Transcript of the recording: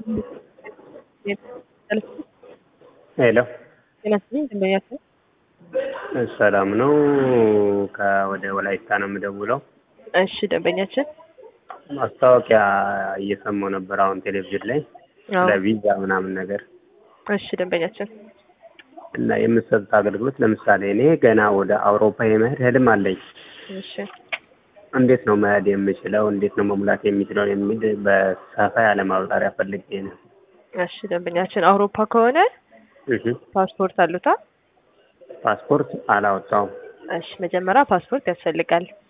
ሄሎ ጤና ይስጥልኝ ደንበኛችን ሰላም ነው። ከወደ ወላይታ ነው የምደውለው። እሺ ደንበኛችን ማስታወቂያ እየሰማሁ ነበር አሁን ቴሌቪዥን ላይ አዎ ለቪዛ ምናምን ነገር እሺ ደንበኛችን እና የምትሰጡት አገልግሎት ለምሳሌ እኔ ገና ወደ አውሮፓ የመሄድ ህልም አለኝ። እሺ እንዴት ነው መሄድ የምችለው? እንዴት ነው መሙላት የሚችለው? የሚል በሰፋ ያለ ማብራሪያ ፈልጌ ነው። እሺ ደንበኛችን አውሮፓ ከሆነ እህ ፓስፖርት አሉታ? ፓስፖርት አላወጣውም። እሺ መጀመሪያ ፓስፖርት ያስፈልጋል።